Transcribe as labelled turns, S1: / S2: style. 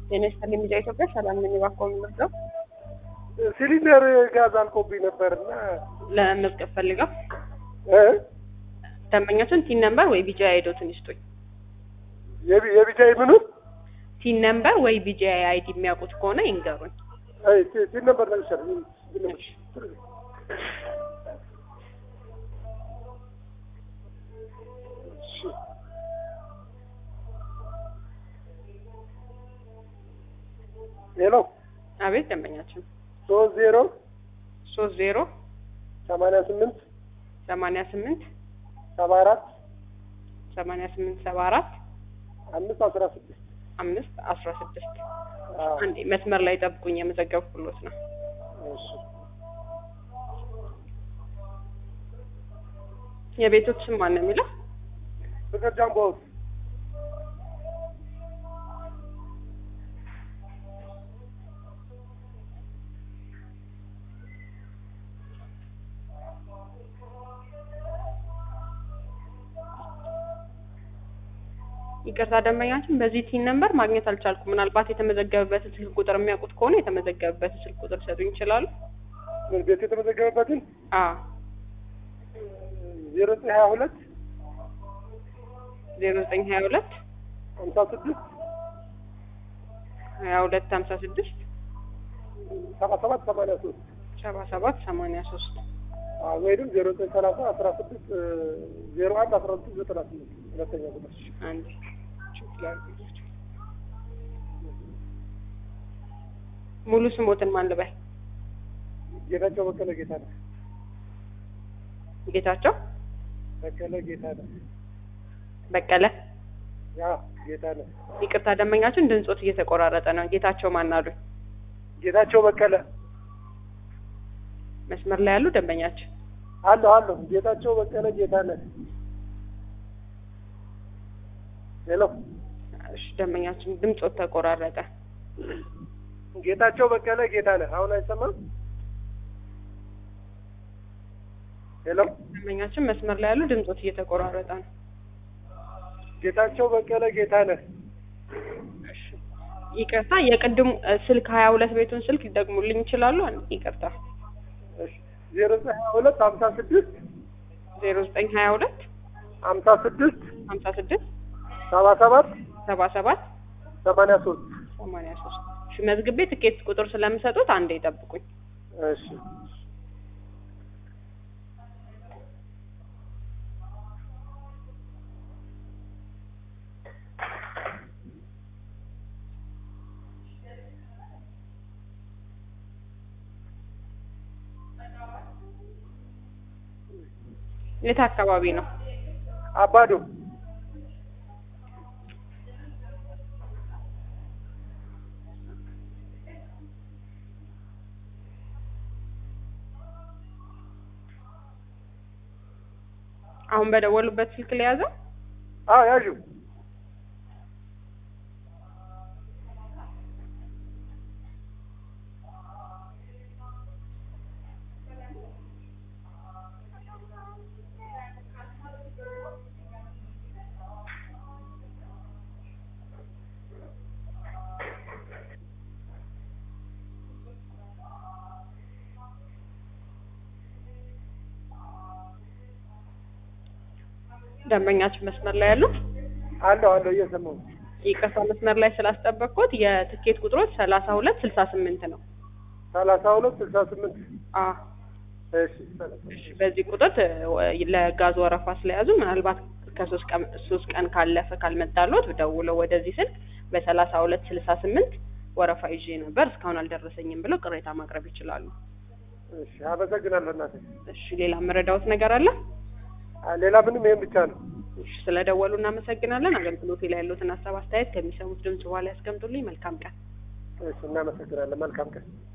S1: ጤና ይስጥልኝ ሚዲያ ኢትዮጵያ ሰላም ነኝ። እባክዎ የምመርጠው
S2: ሲሊንደር ጋዝ አልቆብኝ ነበርና
S1: ለመመዝገብ ፈልገው
S2: እ
S1: ደንበኛችን ቲን ነምበር ወይ ቢጂ አይዶትን ይስጡኝ።
S2: የቢ- የቢጃይ ምኑን
S1: ቲን ነምበር ወይ ቢጂ አይዲ የሚያውቁት ከሆነ ይንገሩኝ።
S2: አይ ሲ- ሲል ነበር ነው ይሻል ሄሎ
S1: አቤት ደንበኛችን
S2: ሶስት ዜሮ
S1: ሶስት ዜሮ
S2: ሰማንያ ስምንት
S1: ሰማንያ ስምንት
S2: ሰባ አራት
S1: ሰማንያ ስምንት ሰባ አራት
S2: አምስት አስራ ስድስት
S1: አምስት አስራ ስድስት
S2: አዎ
S1: አንዴ መስመር ላይ ጠብቁኝ፣ የመዘገብኩሎት ነው።
S2: እሺ
S1: የቤቶች ስም ማን ነው የሚለው?
S2: ፍቅር ጃምቦ ሃውስ
S1: ይቅርታ ደንበኛችን በዚህ ቲን ነምበር ማግኘት አልቻልኩም። ምናልባት የተመዘገበበትን ስልክ ቁጥር የሚያውቁት ከሆነ የተመዘገበበትን ስልክ ቁጥር ሊሰጡኝ ይችላሉ?
S2: ቤት የተመዘገበበትን
S1: አዎ
S2: ዜሮ ዘጠኝ ሀያ ሁለት
S1: ዜሮ ዘጠኝ ሀያ ሁለት
S2: ሀምሳ ስድስት
S1: ሀያ ሁለት ሀምሳ ስድስት
S2: ሰባ ሰባት ሰማንያ ሶስት
S1: ሰባ ሰባት ሰማንያ ሶስት
S2: ወይም ዜሮ ዘጠኝ ሰላሳ አስራ ስድስት ዜሮ አንድ አስራ ስድስት ዘጠና ስምንት ሁለተኛ ቁጥር
S1: አንድ ሙሉ ስሞትን ማን ልበል?
S2: ጌታቸው በቀለ ጌታ ነው
S1: ጌታቸው
S2: በቀለ ጌታ ነው
S1: በቀለ።
S2: ያ ጌታ ነው
S1: ይቅርታ ደንበኛችን ድምጾት እየተቆራረጠ ነው። ጌታቸው ማን አሉኝ?
S2: ጌታቸው በቀለ
S1: መስመር ላይ ያሉ ደንበኛችን
S2: አለሁ አለሁ ጌታቸው በቀለ ጌታ ነህ ሄሎ
S1: እሺ፣ ደንበኛችን ድምጾት ተቆራረጠ።
S2: ጌታቸው በቀለ ጌታ ነህ አሁን አይሰማም ሄሎ
S1: ደንበኛችን መስመር ላይ ያሉ ድምጾት እየተቆራረጠ ነው።
S2: ጌታቸው በቀለ ጌታ ነህ
S1: ይቅርታ የቅድሙ እ፣ ስልክ ሀያ ሁለት ቤቱን ስልክ ሊደግሙልኝ ይችላሉ? አንድ ይቅርታ
S2: ዜሮ ዘጠኝ ሀያ ሁለት ሀምሳ ስድስት
S1: ዜሮ ዘጠኝ ሀያ ሁለት
S2: ሀምሳ ስድስት
S1: ሀምሳ ስድስት
S2: ሰባ ሰባት
S1: ሰባ ሰባት
S2: ሰማንያ ሶስት
S1: ሰማንያ ሶስት እሺ፣ መዝግቤ ትኬት ቁጥር ስለምሰጡት አንዴ ይጠብቁኝ።
S2: እሺ
S1: የት አካባቢ ነው?
S2: አባዶ
S1: አሁን በደወሉበት ስልክ ላይ ያዘው።
S2: አዎ ያዡ
S1: ደንበኛችን መስመር ላይ ያሉ
S2: አለሁ አለሁ እየሰማሁ
S1: ይቅርታ መስመር ላይ ስላስጠበቅኩት የትኬት ቁጥሮች ሰላሳ ሁለት ስልሳ ስምንት ነው።
S2: ሰላሳ ሁለት ስልሳ ስምንት
S1: አ
S2: እሺ
S1: እሺ፣ በዚህ ቁጥር እ፣ ለጋዝ ወረፋ ስለያዙ ምናልባት ከሶስት ቀን ሶስት ቀን ካለፈ ካልመጣሎት ደውለው ወደዚህ ስልክ በሰላሳ ሁለት ስልሳ ስምንት ወረፋ ይዤ ነበር እስካሁን አልደረሰኝም ብለው ቅሬታ ማቅረብ ይችላሉ።
S2: እሺ አመሰግናለሁ እናቴ
S1: እሺ፣ ሌላ መረዳዎት ነገር አለ?
S2: አ- ሌላ ምንም ይሄን ብቻ ነው
S1: እሺ፣ ስለደወሉ እናመሰግናለን። አገልግሎቴ ላይ ያሉትን ሀሳብ አስተያየት ከሚሰሙት ድምጽ በኋላ ያስቀምጡልኝ። መልካም ቀን።
S2: እሺ እናመሰግናለን መልካም ቀን